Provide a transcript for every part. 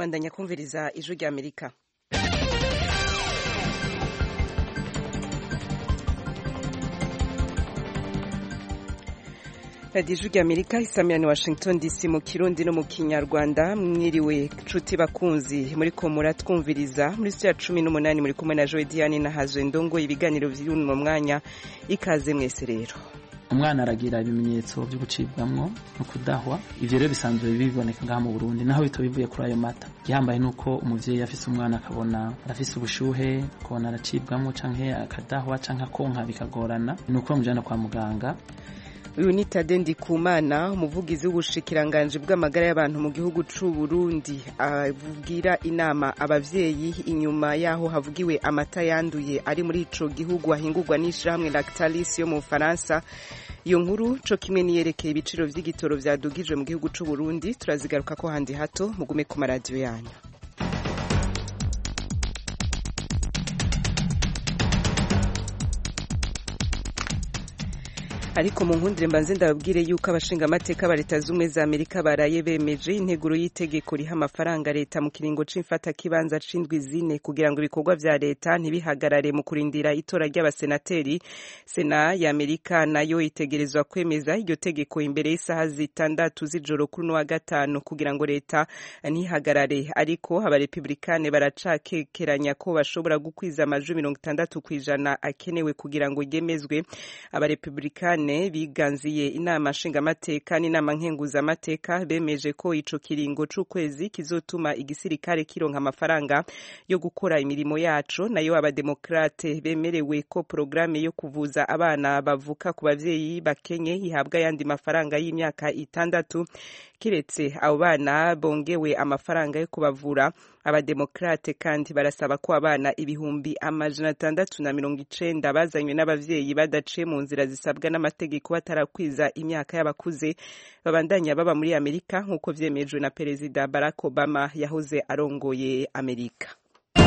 bandanya kumviriza ijwi rya amerika radiyo ijwi rya amerika isamirani washington dc mu kirundi no mu kinyarwanda mwiriwe nshuti bakunzi muri ko muratwumviriza muri siyo ya cumi n'umunani muri kumwe na joe diane na hazwe ndongo ibiganiro by'uno mwanya ikaze mwese rero umwana aragira ibimenyetso byo gucibwamwo no kudahwa ivyo rero bisanzwe biboneka ngaha mu Burundi naho bito bivuye kuri ayo mata gihambaye nuko umuvyeyi afise umwana akabona arafise ubushuhe akabona aracibwamwo canke akadahwa canke akonka bikagorana nuko bamujana kwa muganga uyu ni tade ndikumana umuvugizi w'ubushikiranganji bw'amagara y'abantu mu gihugu c'u Burundi avugira inama abavyeyi inyuma yaho havugiwe amata yanduye ari muri ico gihugu ahingurwa n'ishirahamwe Lactalis yo mu Faransa iyo nkuru co kimwe niyerekeye ibiciro vy'igitoro vyadugijwe mu gihugu c'u Burundi turazigaruka ko handi hato mugume ku maradiyo yanyu ariko mu nkundire mbanze ndababwire yuko abashinga amateka ba leta z'ubumwe za amerika baraye bemeje integuro y'itegeko riha amafaranga leta mu kiringo c'imfata kibanza c'indwi zine kugira ngo ibikorwa vya leta ntibihagarare mu kurindira itora ry'abasenateri sena ya amerika nayo itegerezwa kwemeza iryo tegeko imbere y'isaha zitandatu z'ijoro kuri uno wa gatanu kugira ngo leta ntihagarare ariko abarepublikane baracakekeranya ko bashobora gukwiza amajwi mirongo itandatu kw'ijana akenewe kugira ngo ryemezwe abarepublikane biganziye inama nshingamateka n'inama nkenguzamateka bemeje ko ico kiringo c'ukwezi kizotuma igisirikare kironka amafaranga yo gukora imirimo yaco nayo abademokrate bemerewe ko porogaramu yo kuvuza abana bavuka ku bavyeyi bakenye ihabwa ayandi mafaranga y'imyaka itandatu kiretse abo bana bongewe amafaranga yo kubavura abademokrate kandi barasaba ko abana ibihumbi amajana atandatu na mirongo icenda bazanywe n'abavyeyi badaciye mu nzira zisabwa n'amategeko batarakwiza imyaka y'abakuze babandanya baba muri amerika nk'uko vyemejwe na perezida barack obama yahoze arongoye amerika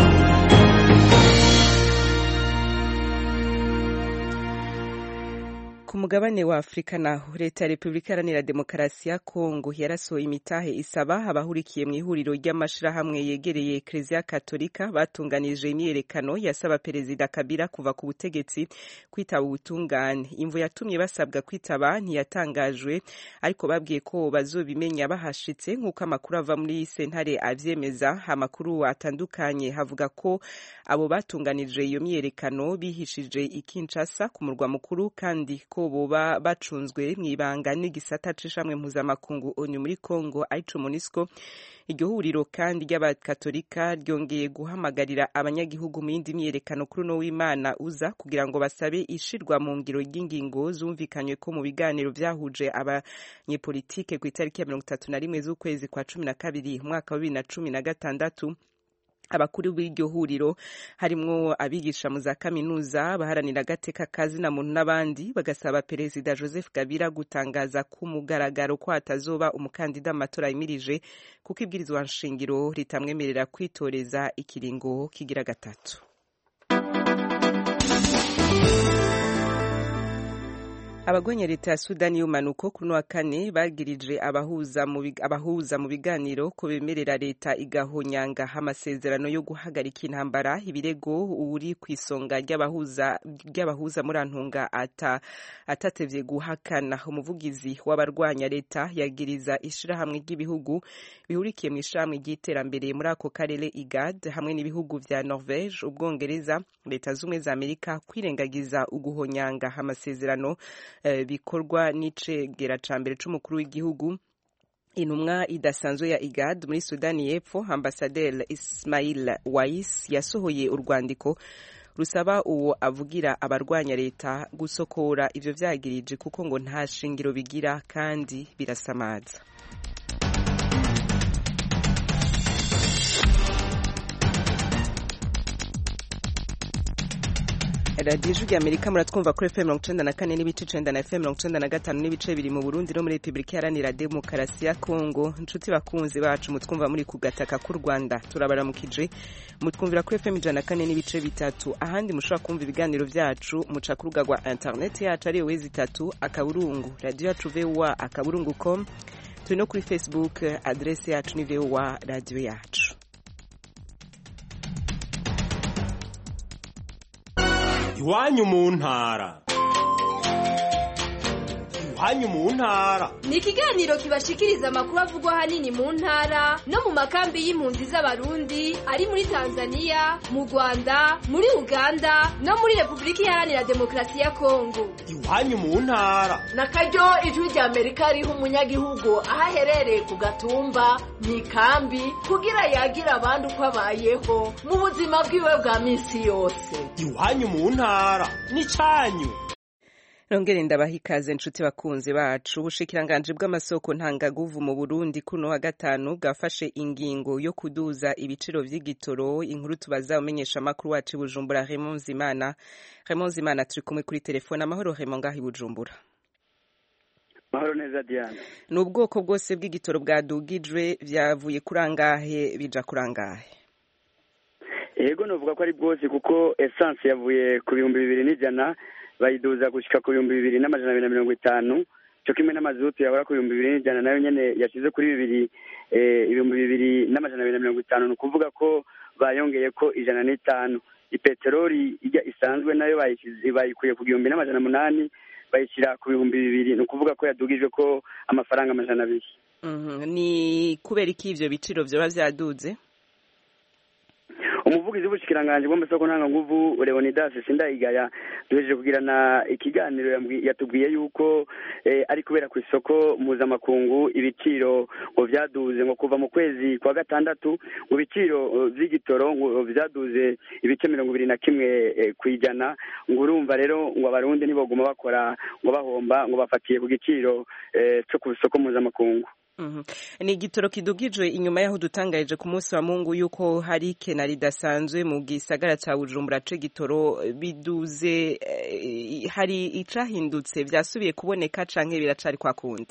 ku mugabane wa afurika naho leta ya repubulika iharanira demokarasi ya kongo yarasohoye imitahe isaba abahurikiye mu ihuriro ry'amashirahamwe yegereye ekereziya katolika batunganije imyiyerekano yasaba perezida kabila kuva ku butegetsi kwitaba ubutungane imvu yatumye basabwa kwitaba ntiyatangajwe ariko babwiye ko bazobimenya bahashitse nk'uko amakuru ava muri sentare avyemeza amakuru atandukanye havuga ko abo batunganije iyo myiyerekano bihishije ikinshasa ku murwa mukuru kandi ko boba bacunzwe mw'ibanga n'igisata c'ishamwe mpuzamakungu onyu muri Congo arico MONUSCO iryo huriro kandi ry'abakatolika ryongeye guhamagarira abanyagihugu mu yindi myiyerekano kuri uno w'Imana uza kugira ngo basabe ishirwa mu ngiro ry'ingingo zumvikanywe ko mu biganiro vyahuje abanyepolitike ku itariki ya mirongo itatu na rimwe z'ukwezi kwa cumi na kabiri umwaka wa bibiri na cumi na gatandatu abakuru b'iryo huriro harimwo abigisha mu za kaminuza abaharanira agateka kazina muntu n'abandi bagasaba perezida joseph kabila gutangaza ku mugaragaro ko hatazoba umukandida mu matora yimirije kuko ibwirizwa nshingiro ritamwemerera kwitoreza ikiringo kigira gatatu abagwanya leta ya sudani y'umanuko kuri wa kane bagirije abahuza mu biganiro ko bemerera leta igahonyanga amasezerano yo guhagarika intambara ibirego uri ku isonga ry'abahuza muri antunga atatevye guhakana umuvugizi w'abarwanya leta yagiriza ishirahamwe ry'ibihugu bihurikiye mu ishirahamwe ry'iterambere muri ako karere igad hamwe n'ibihugu vya norvege ubwongereza leta z'ubumwe za amerika kwirengagiza uguhonyanga amasezerano bikorwa n'icegera ca mbere c'umukuru w'igihugu intumwa idasanzwe ya igad muri sudani y'epfo ambasaderi ismail wais yasohoye urwandiko rusaba uwo avugira abarwanya leta gusokora ivyo vyagirije kuko ngo nta shingiro bigira kandi birasamaza radiyo ijwi rya amerika muratwumva kuri fm mirongo icenda na kane n'ibice icenda na fm mirongo icenda na gatanu n'ibice biri mu burundi no muri repubulika iharanira demokarasi ya kongo inshuti bakunzi bacu mutwumva muri ku gataka k'u rwanda turabaramukije mutwumvira kuri fm ijana na kane n'ibice bitatu ahandi mushobora kumva ibiganiro vyacu muca ku rubuga rwa interineti yacu ariyo wezi itatu akaburungu radiyo yacu voa akaburungu com turi no kuri facebook adrese yacu ni voa radiyo yacu iwanyu mu ntara iwanyu mu ntara ni ikiganiro kibashikiriza amakuru avugwa ahanini mu ntara no mu makambi y'impunzi z'abarundi ari muri tanzania mu rwanda muri uganda no muri repubulika iharanira demokarasi ya kongo iwanyu mu ntara na karyo ijwi rya amerika riha umunyagihugu aho aherereye ku gatumba mu ikambi kugira yagira abandi uko abayeho mu buzima bwiwe bwa minsi yose iwanyu mu ntara n'icyanyu Nongere ndabaha ikaze nshuti bakunzi bacu ubushikiranganje bw'amasoko ntangaguvu mu Burundi kuno wa gatanu bwafashe ingingo yo kuduza ibiciro vy'igitoro inkuru tubaza umenyesha makuru wacu Bujumbura Raymond Zimana Raymond Zimana turi kumwe kuri telefone amahoro Raymond ngahi Bujumbura Mahoro neza Diana ni ubwoko bwose bw'igitoro bwadugijwe vyavuye kurangahe bija kurangahe Ego novuga ko ari bwose kuko essence yavuye ku bihumbi bibiri n'ijana bayiduza gushika ku bihumbi bibiri n'amajana abiri na mirongo itanu cyo kimwe n'amazutu yahora ku bihumbi bibiri n'ijana nayo nyene yashize kuri bibiri ibihumbi bibiri n'amajana abiri na mirongo itanu ni ukuvuga ko bayongeye ko ijana n'itanu ipeteroli ijya isanzwe nayo bayikuye ku gihumbi n'amajana umunani bayishyira ku bihumbi bibiri ni ukuvuga ko yadugijwe ko amafaranga amajana abiri ni kubera iki ivyo biciro vyoba vyaduze umuvugizi w'ubushikiranganje bw'amasoko ntanganguvu leonidas sindayigaya duhejeje kugirana ikiganiro yatubwiye yuko ari kubera ku isoko mpuzamakungu ibiciro ngo vyaduze ngo kuva mu kwezi kwa gatandatu ngo ibiciro vy'igitoro ngo vyaduze ibice mirongo ibiri na kimwe ku ijana ngo urumva rero ngo abarundi ntiboguma bakora ngo bahomba ngo bafatiye ku giciro co ku isoko mpuzamakungu ni igitoro kidugijwe inyuma y'aho dutangarije ku munsi wa mungu yuko hari ikena ridasanzwe mu gisagara cya bujumbura ce gitoro biduze hari icahindutse vyasubiye kuboneka canke biracari kwa kundi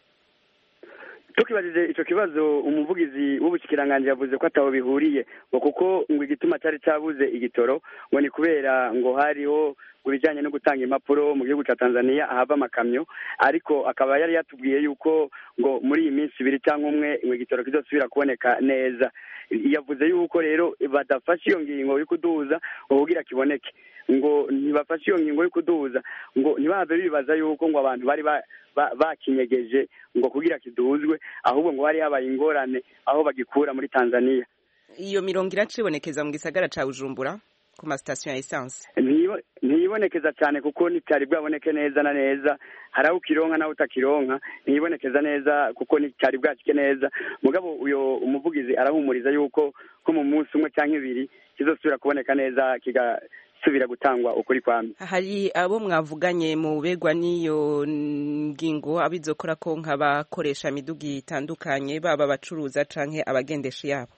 tukibajije ico kibazo umuvugizi w'ubushikiranganje yavuze ko ataho bihuriye ngo kuko ngo igituma cari cabuze igitoro ngo ni kubera ngo hariho ibijyanye no gutanga impapuro mu gihugu cya tanzania ahava amakamyo ariko akaba yari yatubwiye yuko ngo muri iyi minsi ibiri cyangwa umwe ngo igitoro kizosubira kuboneka neza yavuze yuko rero badafashe iyo ngingo yo kuduza ngo kugira kiboneke ngo ntibafashe iyo ngingo yo kuduza ngo ntibave bibaza yuko ngo abantu bari bakinyegeje ngo kugira kiduzwe ahubwo ngo hari habaye ingorane aho bagikura muri tanzania iyo mirongo iracibonekeza mu gisagara cya bujumbura ku masitasiyo ya esanse ntiyibonekeza cyane kuko nticyari bwaboneke neza na neza hari aho ukironka naho utakironka ntiyibonekeza neza kuko nticyari bwacike neza mugabo uyo umuvugizi arahumuriza yuko ko mu munsi umwe cyangwa ibiri kizosubira kuboneka neza kigasubira gutangwa ukuri kwamye hari abo mwavuganye mu begwa n'iyo ngingo abizokora ko nk'abakoresha imidugi itandukanye baba abacuruza canke abagendesha yabo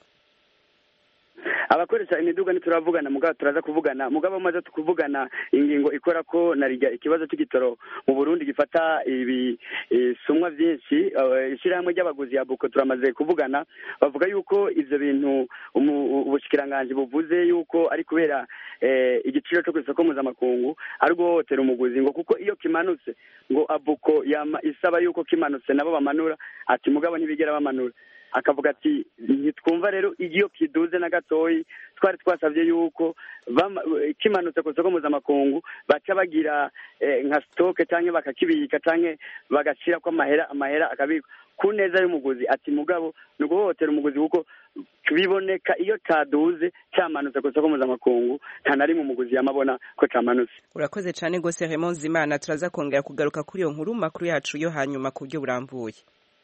abakoresha imiduga ntituravugana mugabo turaza kuvugana mugabo maze tukuvugana ingingo ikora ko narijya ikibazo cy'igitoro mu Burundi gifata ibisumwa byinshi ishyirahamwe ry'abaguzi ya buko turamaze kuvugana bavuga yuko ivyo bintu ubushikiranganje buvuze yuko ari kubera igiciro cyo ku isoko mpuzamakungu ari guhohotera umuguzi ngo kuko iyo kimanutse ngo abuko isaba yuko kimanutse nabo bamanura ati mugabo ntibigera bamanura akavuga ati ntitwumva rero iyo kiduze na gatoyi twari twasabye yuko kimanutse ku isoko mpuzamakungu baca bagira nka sitoke cyangwa bakakibika cyangwa bagashyira ko amahera amahera akabikwa ku neza y'umuguzi ati mugabo ni uguhohotera umuguzi kuko biboneka iyo cyaduze cyamanutse ku isoko mpuzamakungu nta na rimwe umuguzi yamabona ko cyamanutse urakoze cyane rwose Raymond Zimana turaza kongera kugaruka kuri iyo nkuru makuru yacu yo hanyuma ku buryo burambuye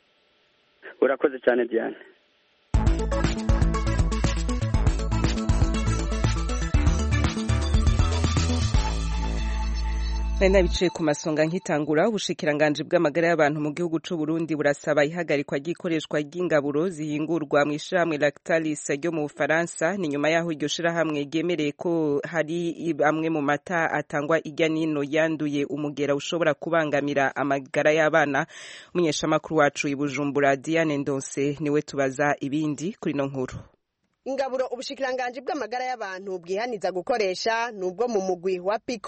urakoze cyane diane nari nabicaye ku masonga nkitangura ubushikiranganje bw'amagara y'abantu mu gihugu c'u Burundi burasaba ihagarikwa ry'ikoreshwa ry'ingaburo zihingurwa mu ishirahamwe Lactalis ryo mu Bufaransa ni nyuma yaho iryo shirahamwe ryemereye ko hari amwe mu mata atangwa irya nino yanduye umugera ushobora kubangamira amagara y'abana umunyeshamakuru wacu i Bujumbura Diane Ndonse niwe tubaza ibindi kuri no nkuru ingaburo ubushikiranganje bw'amagara y'abantu bwihaniza gukoresha nubwo mu mugwi wa piko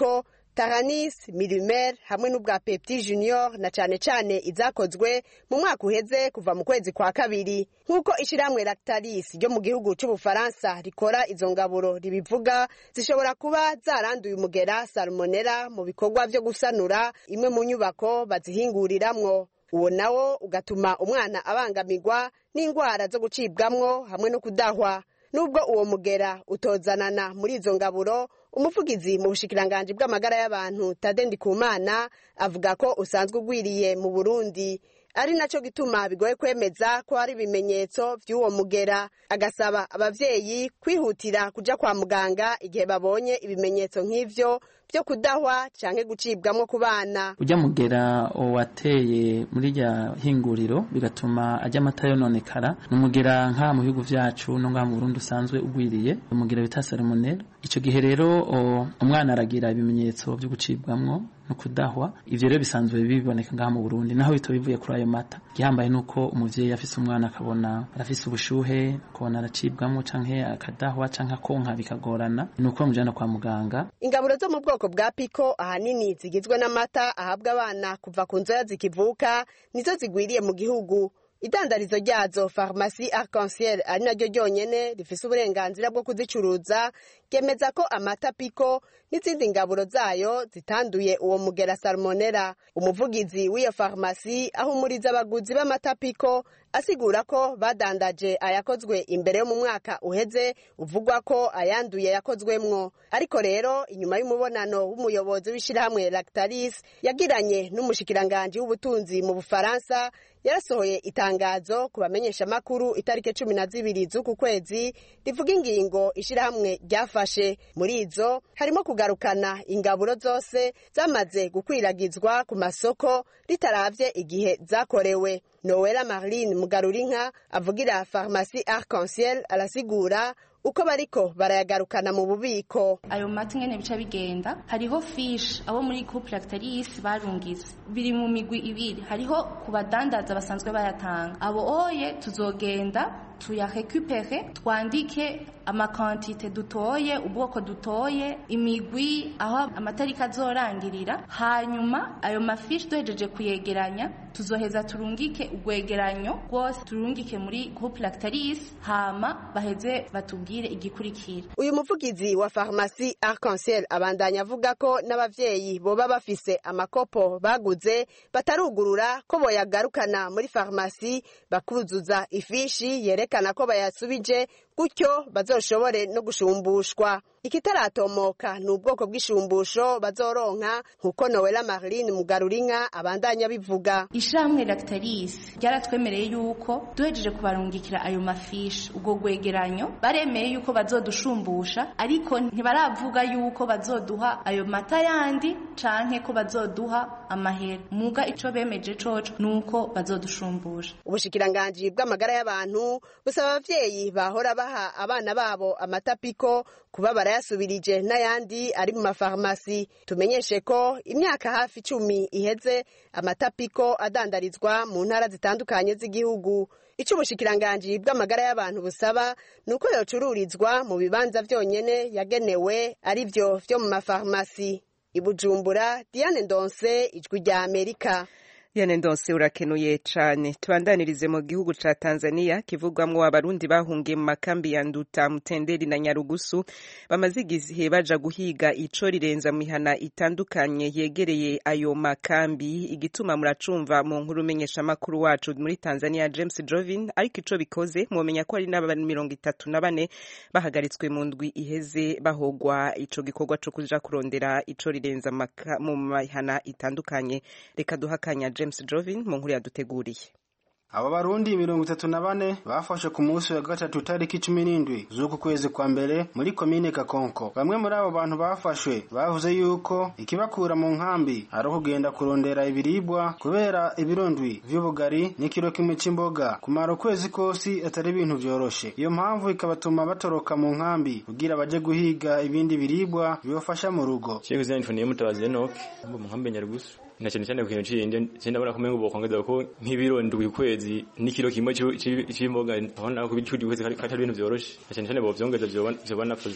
taranis milimer hamwe n'ubwa pepti junior na cane cane izakozwe mu mwaka uheze kuva mu kwezi kwa kabiri nk'uko ishirahamwe lactalis ryo mu gihugu c'ubufaransa rikora izo ngaburo ribivuga zishobora kuba zaranduye umugera salmonella mu bikorwa vyo gusanura imwe mu nyubako bazihinguriramwo uwo nawo ugatuma umwana abangamirwa n'indwara zo gucibwamwo hamwe no kudahwa nubwo uwo mugera utozanana muri izo ngaburo umuvugizi mu bushikiranganji bw'amagara y'abantu tade ndikumana avuga ko usanzwe ugwiriye mu burundi ari naco gituma bigoye kwemeza ko hari ibimenyetso vy'uwo mugera agasaba abavyeyi kwihutira kuja kwa muganga igihe babonye ibimenyetso nk'ivyo vyo kudahwa canke gucibwamwo ku bana ujya mugera wateye muri rya hinguriro bigatuma ajya amata yononekara ni umugera nk'aha mu bihugu vyacu no ngaha mu Burundi usanzwe ugwiriye umugera bita salmonella ico gihe rero umwana aragira ibimenyetso vyo gucibwamwo no kudahwa ivyo rero bisanzwe biboneka ngaha mu Burundi naho bito bivuye kuri ayo mata gihambaye nuko umuvyeyi afise umwana akabona arafise ubushuhe akabona aracibwamwo canke akadahwa canke akonka bikagorana nuko bamujana kwa muganga ingaburo zo mu bwoko bwa piko ahanini zigizwe n'amata ahabwa abana kuva ku nzoya zikivuka nizo zigwiriye mu gihugu idandarizo ryazo farumasi arc-en-ciel ari naryo ryonyene rifise uburenganzira bwo kuzicuruza ryemeza ko amata piko n'izindi ngaburo zayo zitanduye uwo mugera salmonella umuvugizi w'iyo farumasi ahumuriza abaguzi b'amata piko asigura ko badandaje ayakozwe imbere yo mu mwaka uheze uvugwa ko ayanduye yakozwemwo ariko rero inyuma y'umubonano w'umuyobozi w'ishirahamwe lactalis yagiranye n'umushikiranganji w'ubutunzi mu bufaransa yarasohoye itangazo ku bamenyesha makuru itariki cumi na zibiri z'uku kwezi rivuga ingingo ishirahamwe ryafashe muri izo harimo kugarukana ingaburo zose zamaze gukwiragizwa ku masoko ritaravye igihe zakorewe nowela marline mugarurinka avugira farumasi arc-en-ciel arasigura uko bariko barayagarukana mu bubiko ayo mata ingene bica bigenda hariho fish abo muri couple lactalis barungize biri mu migwi ibiri hariho ku badandaza basanzwe bayatanga abo oye tuzogenda tuyarekupere twandike amakantite dutoye ubwoko dutoye imigwi aho amatariki azorangirira hanyuma ayo mafishi duhejeje kuyegeranya tuzoheza turungike urwegeranyo rwose turungike muri groupe lactalis hama baheze batubwire igikurikira uyu muvugizi wa farumasi arc-en-ciel abandanya avuga ko n'abavyeyi boba bafise amakopo baguze batarugurura ko boyagarukana muri farumasi bakuzuza ifishi yerekana ko bayasubije gutyo bazoshobore no gushumbushwa ikitaratomoka ni ubwoko bw'ishumbusho bazoronka nk'uko nowela marline mugarurinka abandanya bivuga ishamwe lactalis ryaratwemereye yuko duhejeje kubarungikira ayo mafishi ubwo rwegeranyo baremeye yuko bazodushumbusha ariko ntibaravuga yuko bazoduha ayo mata yandi canke ko bazoduha amahera muga ico bemeje coco nuko bazodushumbusha ubushikiranganji bw'amagara y'abantu busaba abavyeyi bahora baha abana babo amata piko kuba barayasubirije n'ayandi ari mu mafarumasi tumenyeshe ko imyaka hafi icumi iheze amata piko adandarizwa mu ntara zitandukanye z'igihugu ico ubushikiranganji bw'amagara y'abantu busaba ni uko yocururizwa mu bibanza vyonyene yagenewe ari vyo vyo mu mafarumasi ibujumbura diane ndonse ijwi rya amerika Yane ndonse urakenuye cane tubandanirize mu gihugu ca Tanzania kivugwamwo abarundi bahungiye mu makambi ya Nduta Mutenderi na Nyarugusu bamaze igihe baja guhiga ico rirenza mihana itandukanye yegereye ayo makambi igituma muracumva mu nkuru menyesha makuru wacu muri Tanzania James Jovin ariko ico bikoze mumenya ko ari n'abantu mirongo itatu na bane bahagaritswe mu ndwi iheze bahogwa ico gikorwa co kuja kurondera ico rirenza mu mihana itandukanye reka duhakanya James Jovin mu nkuru yaduteguriye aba barundi mirongo itatu na bane bafashe ku munsi wa gatatu tariki cumi n'indwi z'uku kwezi kwa mbere muri komine kakonko bamwe muri abo bantu bafashwe bavuze yuko ikibakura mu nkambi ari ukugenda kurondera ibiribwa kubera ibirondwi vy'ubugari n'ikiro kimwe c'imboga kumara ukwezi kosi atari ibintu vyoroshe iyo mpamvu ikabatuma batoroka mu nkambi kugira baje guhiga ibindi biribwa bibafasha mu rugo Sheikh Zain Funiye mutabazi Enoch mu nkambi Nyarugusu na cyane cyane ku kintu c'indi ndabona ko mengo bokongeza ko nk'ibiro ndwi kwezi n'ikiro kimwe c'imboga abona ko bicudi kwezi katari ibintu vyoroshe na cyane cyane bovyongeza vyoba nafuza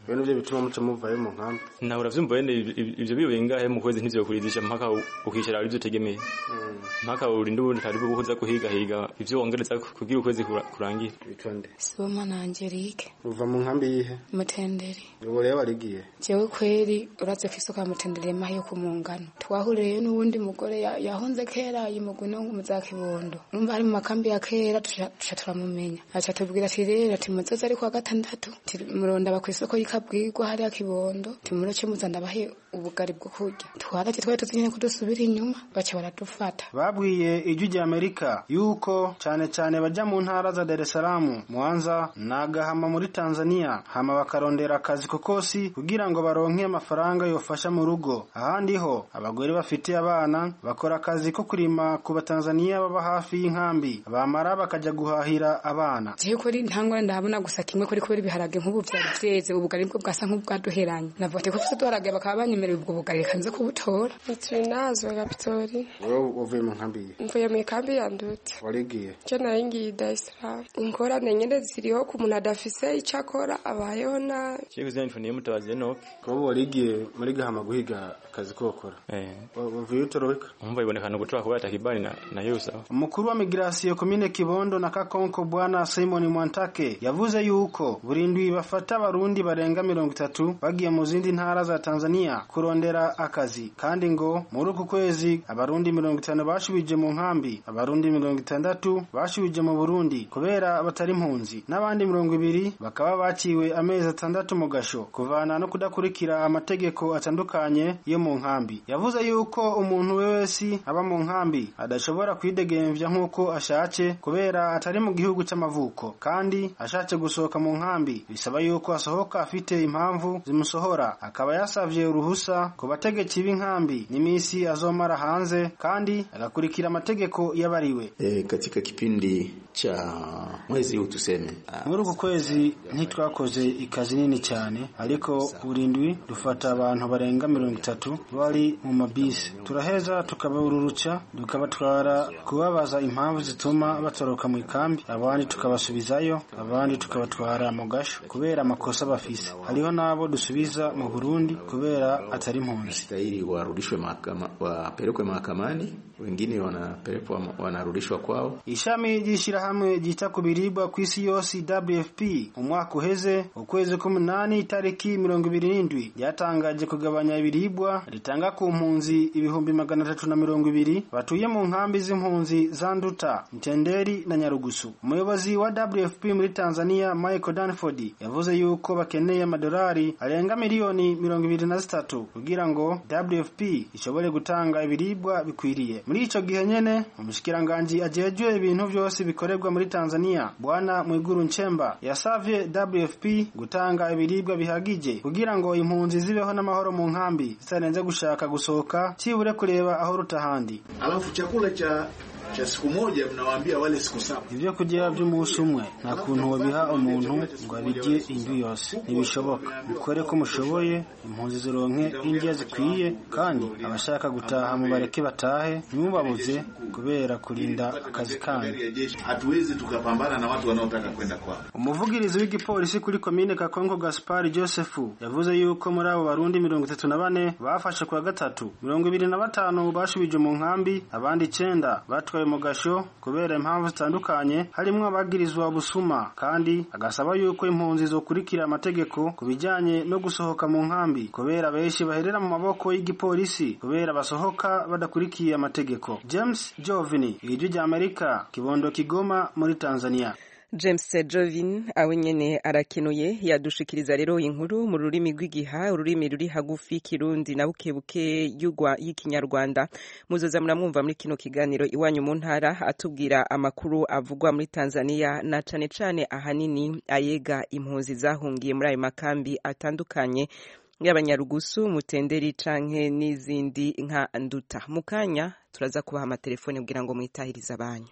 bene ivyo bituma muca muvayo mu nkambi nawe uravyumva wene ivyo biyoboye ngahe mu kwezi ntivyokurizisha mpaka ukicara ivyo utegemeye mpaka urinde ubundi karibu kuza kuhigahiga ivyo wongereza kugira ukwezi kurangire bitonde sibomana Angelique uva mu nkambi yihe mutenderi ubu rero warigiye jewe kweri uraze kwisuka mutenderi mahi yo kumungano twahuriyeyo n'uwundi mugore yahunze kera yimugwe no mu za kibondo urumva ari mu makambi ya kera tuca turamumenya aca tubwira ati rero ati muzoze ari kwa gatandatu murondaba kw'isoko y'ikabwirwa hariya kibondo timuroce muza ndabahe ubugari bwo kurya twaraje twari tuzi nyene kudusubira inyuma baca baradufata babwiye ijwi rya amerika yuko cane cane baja mu ntara za dar es salaam mwanza na gahama muri tanzania hama bakarondera akazi kokosi kugira ngo baronke amafaranga yofasha mu rugo ahandi ho abagore bafitiye abana bakora akazi ko kurima ku batanzaniya baba hafi y'inkambi bamara bakaja guhahira abana jewe kuri ntangwa ndahabona gusa kimwe kuri kubera ibiharage nk'ubu vyari vyeze ubugari bwo bwasa nk'ubwaduheranye navuga ati ko fise duharage bakaba banyemerera ubwo bugari kanze kubutora Nitrinazwe Kapitori. wowe uvuye mu nkambi yihe Mvuye mu ikambi ya Nduti. warigiye Je nari ngiye Dar es Salaam. Ingorane nyene ziriho ku muntu adafise ico akora abayeho nabi. Chiko zina nifuniye mutabazi Enoch. kuba warigiye muri gahama guhiga akazi ko gukora Eh. uvuye utoroweka Umva ibonekana gutoka kuba takibani na na yusa. umukuru wa migirasiyo komine kibondo na kakonko bwana simon mwantake yavuze yuko burindwi bafata abarundi barenga mirongo itatu bagiye mu zindi ntara za tanzania kurondera akazi kandi ngo muri uku kwezi abarundi mirongo itanu bashubije mu nkambi abarundi mirongo itandatu bashubije mu burundi kubera batari impunzi n'abandi mirongo ibiri bakaba baciwe amezi atandatu mu gasho kuvana no kudakurikira amategeko atandukanye yo mu nkambi yavuze yuko umuntu we wese aba mu nkambi adashobora kwidegemvya nk'uko ashatse kubera atari mu gihugu c'amavuko kandi ashatse gusohoka mu nkambi bisaba yuko asohoka afite impamvu zimusohora akaba yasavye uruhusa ku bategetsi b'inkambi n'imisi azomara hanze kandi agakurikira amategeko y'abariwe E, katika kipindi cha mwezi huu tuseme muri uku kwezi ntitwakoze ikazi nini cyane ariko burindwi dufata abantu barenga mirongo itatu bari mu mabisi turaheza tukabaruruca tukabatwara kubabaza impamvu zituma batoroka mu ikambi abandi tukabasubizayo abandi tukabatwara mu gasho kubera amakosa bafise hariho n'abo dusubiza mu burundi kubera atari impunzi stahili warudishwe mahakama, wapelekwe mahakamani, wengine wanapelekwa wanarudishwa kwao. ishami ry'ishyirahamwe ryita ku biribwa ku isi yose WFP umwaka uheze ukwezi k'umunani itariki mirongo ibiri n'indwi ryatangaje kugabanya ibiribwa ritanga ku mpunzi ibihumbi magana atatu na mirongo ibiri batuye mu nkambi z'impunzi za Nduta Mtenderi na Nyarugusu umuyobozi wa WFP muri Tanzania Michael Danford yavuze yuko bakeneye amadolari arenga miliyoni mirongo ibiri na zitatu kugira ngo WFP ishobore gutanga ibiribwa bikwiriye muri ico gihe nyene umushikiranganji ajejwe ibintu vyose bikorerwa muri Tanzania bwana Mwiguru Nchemba yasavye WFP gutanga ibiribwa bihagije kugira ngo impunzi zibeho n'amahoro mu nkambi zitarenze gushaka gusohoka cibure kureba aho rutahandi Alafu chakula cha cha siku moja mnawaambia wale siku saba. ibyo kurya by'umunsi umwe nta kuntu wabiha umuntu ngo abirye indyo yose ntibishoboka mukore ko mushoboye impunzi zironke indya zikwiye kandi abashaka gutaha mubareke batahe ntimubabuze kubera kurinda akazi kanyu Hatuwezi tukapambana na watu wanaotaka kwenda kwao. umuvugirizi w'igipolisi kuri komine kakongo gaspari joseph yavuze yuko muri abo barundi mirongo itatu na bane bafashe ku wa gatatu mirongo ibiri na batanu bashubije mu nkambi abandi icenda batwaye mu gasho kubera impamvu zitandukanye harimwo abagirizwa busuma kandi agasaba yuko impunzi zokurikira amategeko ku bijanye no gusohoka mu nkambi kubera benshi baherera mu maboko y'igipolisi kubera basohoka badakurikiye amategeko james jovini ijwi rya amerika kibondo kigoma muri tanzania James Jovin awe nyene arakenuye yadushikiriza rero inkuru mu rurimi rw'igiha ururimi ruri hagufi kirundi na bukebuke y'ugwa y'ikinyarwanda muzoza muramwumva muri kino kiganiro iwanyu mu ntara atubwira amakuru avugwa muri Tanzania na cane cane ahanini ayega impunzi zahungiye muri ayo makambi atandukanye y'abanyarugusu mutenderi canke n'izindi nka nduta mu kanya turaza kubaha amatelefone kugira ngo mwitahirize abanyu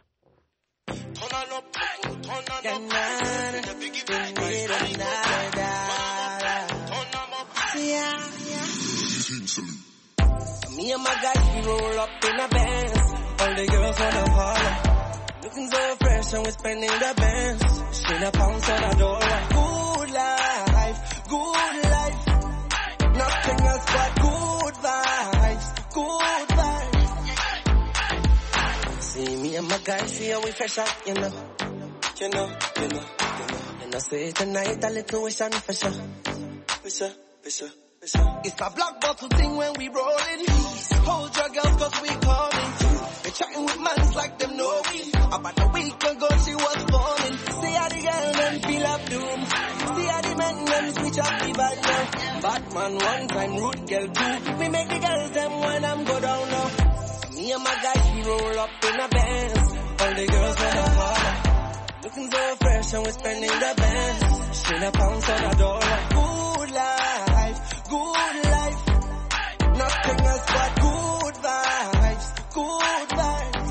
Me and my guys, we roll up in a Benz. All the girls wanna holler. Looking so fresh and we're spending the bands. Straight up pounds on a dollar. Good life, good life. Nothing else but good vibes, good vibes. See me and my guys, see how we fresh out, you know. You know, you know, you know. And I say tonight a little wish on for sure. For sure, for sure, for sure. It's a black bottle thing when we rollin'. Hold your girls cause we coming. They chatting with mans like them know we. About a week ago she was falling. See how the girl them feel up doom. See how the men them switch up the vibe now. Batman one time, rude girl two. We make the girls them when I'm go down now. Me and my guys we roll up in a Benz. All the girls wanna holler. Looking so fresh and we're spending the best. Straight a pounds on a dollar. Good life, good life. Nothing else but good vibes, good vibes.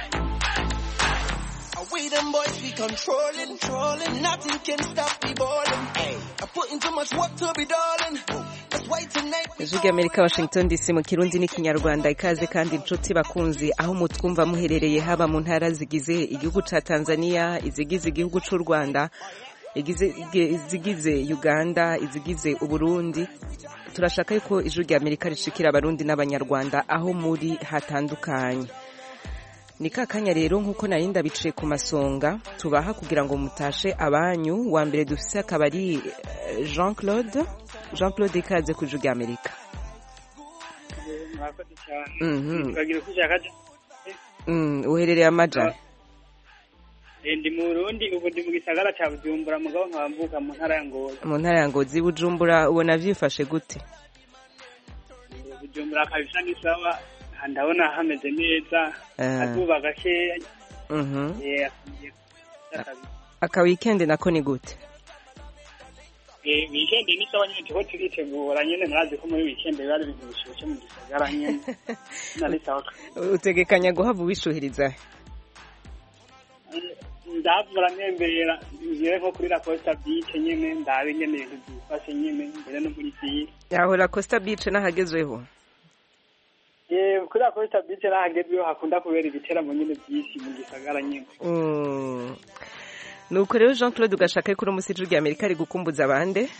Away them boys we controlling, controlling. Nothing can stop the balling. Hey, I put in too much work to be darling. That's why tonight we ijwi ry'amerika washington dc mu kirundi n'ikinyarwanda ikaze kandi inshuti bakunzi aho mutwumva muherereye haba mu ntara zigize igihugu ca tanzania izigize igihugu c'u rwanda igize- izigize uganda izigize uburundi turashaka yuko ijwi ry'amerika rishikira abarundi n'abanyarwanda aho muri hatandukanye ni ka kanya rero nk'uko nari ndabiciye ku masonga tubaha kugira ngo mutashe abanyu wa mbere dufise akaba ari eh, jean claude jean claude ikaze ku ijwi ry'amerika murakoze cyane Mhm. tukagira uko ushaka Mm, uherereye amajana Eh, ndi mu Burundi ubu ndi mu gisagara ca Bujumbura mugabo nkaba mvuka mu ntara ya Ngozi mu ntara ya ngozi bujumbura ubona vyifashe gute Eh, Bujumbura kabisa ni sawa aha ndabona hameze neza Ah. akazuba gakeya Mhm. Eh, afungiye kuza kabisa. aka weekend nako ni gute Eh, weekend ni sawa nyene turiko turitegura nyene murazi ko muri weekend biba ari ibintu bishushe mu gisagara nyene nari sawa utegekanya guhava ubishuhiriza ndavura ntembera ngiye nko kuri la Costa Beach nyene ndabe nyene ibintu byifashe nyene mbere no muri ville yahora costa beach n'ahagezweho Eh, kuri la Costa Beach nahagezweho hakunda kubera ibiteramo nyene byinshi mu gisagara nyene Mm. nuko rero jean claude ugashaka ko uno ijwi ry'amerika ari gukumbuza abande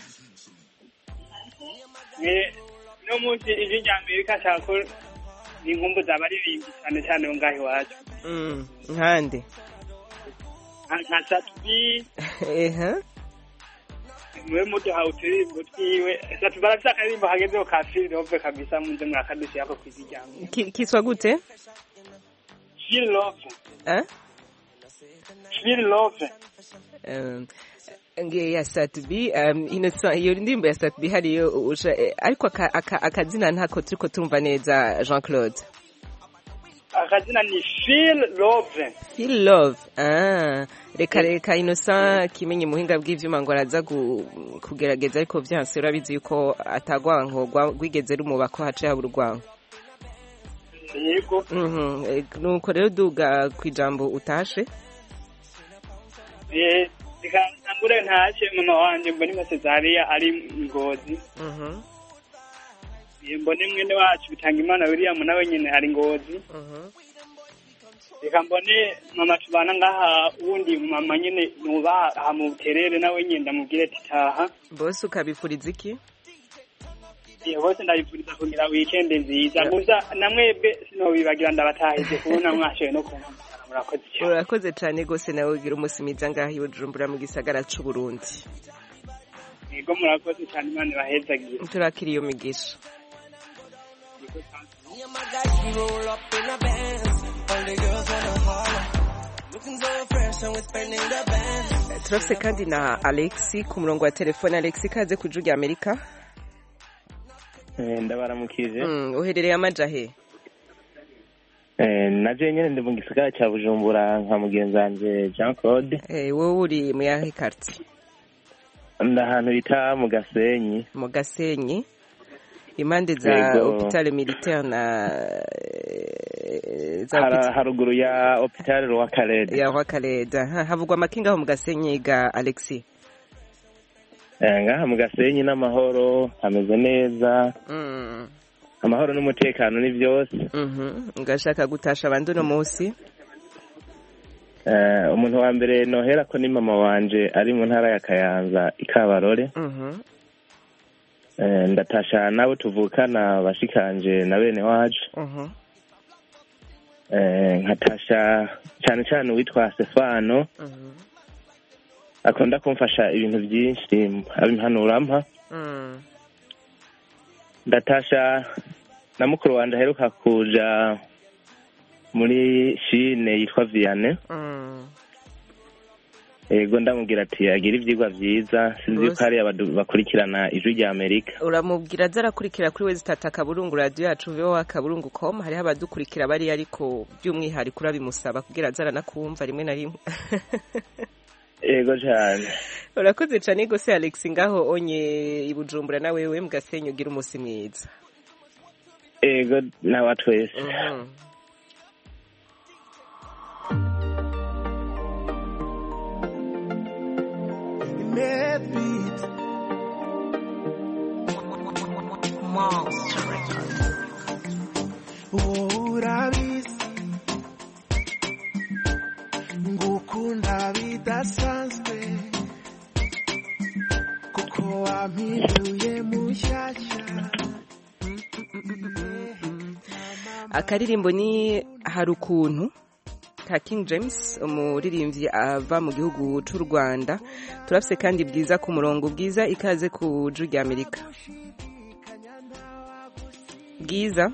Eh, no munsi ijwi rya Amerika nshaka ko inkumbuza abaririmbi cyane cyane bo ngaho iwacu Mm, nkande Nka- nka Satubi eha mwe muduha uturirimbo twiwe Satubi arafise akaririmbo kagezeho ka Feel Love kabisa munze mwakadushyirako kw'ijwi rya Amerika Ki- kiswa gute Feel Love Eh? Feel Love Um, nge ya satubi um, Innocent, iyo ndirimbo ya satubi hariyo usha- eh, ariko aka- aka- akazina ntako turiko tumva neza jean claude akazina ni Feel Love feel love ah, reka reka innocent kimenye muhinga bw'ivyuma ngo araza gu- kugerageza ariko vyanse urabizi yuko atagwanko gwa- rwigeze rumuba ko hace habura urwanko yego Mhm, eh, nuko rero duga kwijambo utashe Eh, reka ntangure ntashye mama wanje mbone nka Cesaria ari ngozi Mhm, Eh, mbone mwene wacu bitanga imana William nawe nyene ari ngozi mhm. reka mbone mama tubana ngaha wundi mama nyene nuba aha mu buterere nawe nyene ndamubwire ati taha bose ukabifuriza iki Eh, bose ndabipfuriza kugira weekend nziza gusa namwebwe sinobibagira ndabatahije kubona mwashoboye no kumpamagara murakoze cyane urakoze cane gose nawe ugira umunsi mwiza ngaho i bujumbura mu gisagara c'uburundi yego murakoze cyane imana ibahezagire turakira iyo migisha Me and my guys, we roll up in a Benz. All the girls wanna holler. Looking so fresh and we're spending the best. turafise kandi na alexi ku murongo wa telefone alexi kaze ku ijwi rya amerika ndabaramukije Mm, uherereye amaja he Eh, naje nyene ndi mu gisagara cya bujumbura nka mugenzi wanje jean claude Eh, wowe uri mu yahe quartier ndi ahantu bita mu gasenyi mu gasenyi impande za Yego. hopitale militaire na eh, za Hara- hopitale haruguru ya hopitale rwakarede ya rwakareda Ha, havugwa amakinga aho mu gasenyi ga alexi Eh, ngaha mu gasenyi n'amahoro hameze neza Mm, amahoro n'umutekano ni byose mhm. ngashaka gutasha abandi uno munsi Eh, umuntu wa mbere nohera ko ni mama wanje ari mu ntara ya kayanza i kabarore Mhm. Eh, ndatasha nabo tuvukana bashikanje na bene wacu Mhm. Eh, nkatasha cyane cyane uwitwa Stefano Mhm. akunda kumfasha ibintu byinshi abimpanura Mm. ndatasha na mukuru wanje aheruka kuja muri shine yitwa Vianney Mm. yego ndamubwira ati agira ivyigwa vyiza sinzi yuko Rwose. hari abadu- bakurikirana ijwi rya amerika uramubwira aza arakurikira kuri we zitata akaburungu radiyo yacu vowa akaburungu com hariho abadukurikira bari ariko by'umwihariko urabimusaba kugira aza aranakumva rimwe na rimwe yego cyane urakoze cyane gose alex ngaho onye i bujumbura na wewe mu gasenyi ugira umunsi mwiza yego nawa twese Mhm. Mad beat. Wowe urabizi ngukunda bidasanzwe kuko wampinduye mushyashya akaririmbo ni hari ukuntu ka king james umuririmbyi ava mu gihugu cy'u rwanda turafise kandi bwiza ku murongo bwiza ikaze ku ju rya amerika bwiza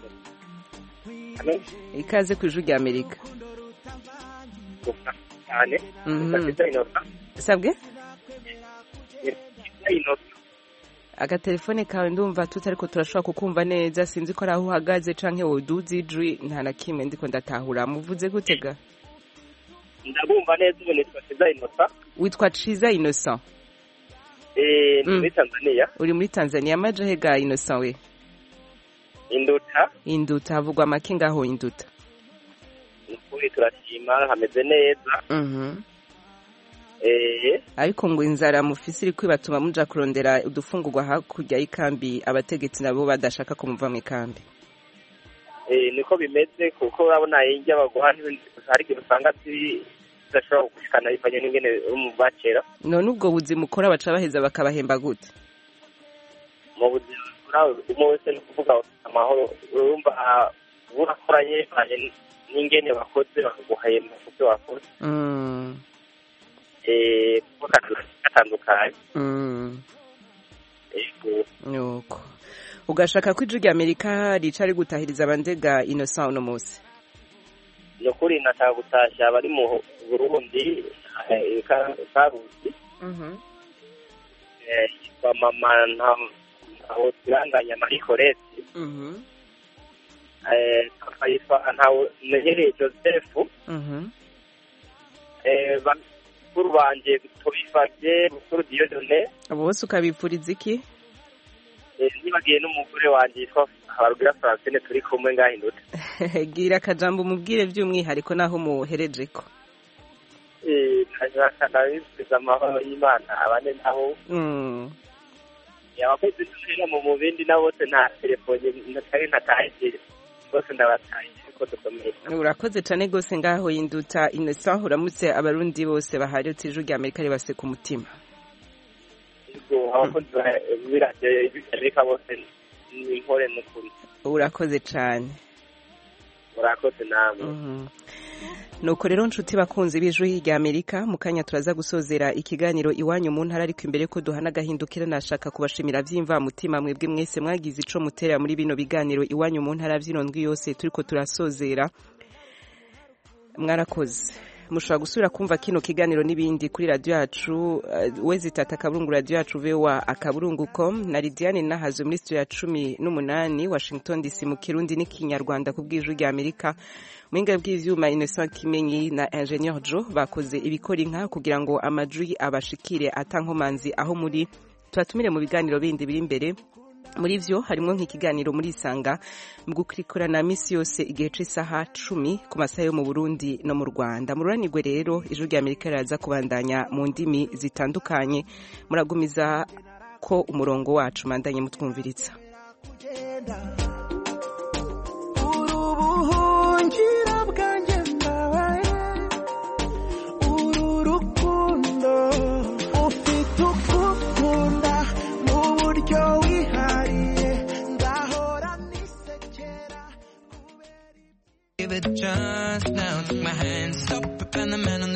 ikaze ku iju rya amerika cyane Mhm. bafite inota sabwe bafite inota agatelefone kawe ndumva tutariko turashobora kukumva neza sinzi ko ari aho uhagaze canke woduza ijwi nta na kimwe ndiko ndatahura muvuze gute ga ndabumva neza ubu nitwa kiza inota witwa ciza innocent eh ni Mm. muri tanzania uri muri tanzania amaje he ga innocent we induta induta havugwa make ngaho induta ni ukuri turashima hameze neza Mhm. eh ariko ngo inzara mufise iri kwibatuma muja kurondera udufungurwa hakurya y'ikambi abategetsi nabo badashaka ko muva mu ikambi eh niko bimeze kuko urabona injya baguha n'ibindi hari igihe usanga ziri zidashobora gushikana bivanye n'ingene uri mu bakera none ubwo buzima ukora baca baheza bakabahemba gute mu buzima urawe umwe wese ni ukuvuga amahoro urumva ah, urakoranye bivanye n'ingene bakoze bakaguhemba ku byo wakoze Mm, eh kuko akazi gatandukanye mm, yego nuko ugashaka ko ijwi rya amerika rica rigutahiriza abandega innocent uno munsi ni ukuri nashaka gutashya abari mu burundi eh, ka- karusi eh, yitwa mama nta- ntaho turanganya marie colette eh, papa yitwa ntawe menyereye joseph eh, bakuru banje tubifabye bukuru diyodone abo bose ukabipfuriza iki eh, nibagiye n'umugore wanje yitwa habarugira francine turi kumwe ngahindutse gira akajambo umubwire by'umwihariko naho muhereje ko nabifuriza amahoro y'imana abane nabo Mm, abakozi duhera mu mubindi na bose nta telefone natari ntatahije bose ndabatahije ko dukomeye urakoze cyane rwose ngaho yinduta innocent uramutse abarundi bose baharutse ijwi rya amerika ribase ku mutima ubwo abakozi b'iradiyo y'amerika bose ni inkore n'ukuri urakoze cyane murakoze namwe Mhm. nuko rero nshuti bakunzi b'ijwi rya amerika mu kanya turaza gusozera ikiganiro iwanyu mu ntara ariko imbere ko duhana agahindukira nashaka kubashimira by'imvamutima mwebwe mwese mwagize ico mutera muri bino biganiro iwanyu mu ntara by'inondwi yose turiko turasozera mwarakoze mushobora gusubira kumva kino kiganiro n'ibindi kuri radiyo yacu uh, wezitata akaburungu radiyo yacu voa akaburungu com na lidiane nahazo muri studio ya cumi n'umunani washington dc mu kirundi n'ikinyarwanda ku bw'ijwi rya amerika muhinga bw'ivyuma innocent kimenyi na ingenieur jo bakoze ibikora inka kugira ngo amajwi abashikire atankomanzi aho muri tubatumire mu biganiro bindi biri imbere muri vyo harimwo nk'ikiganiro muri isanga mu gukurikirana misi yose igihe c'isaha cumi ku masaha yo mu burundi no mu rwanda mururanirwe rero ijwi rya amerika riraza kubandanya mu ndimi zitandukanye muragumiza ko umurongo wacu mandanye mutwumviritsa kugenda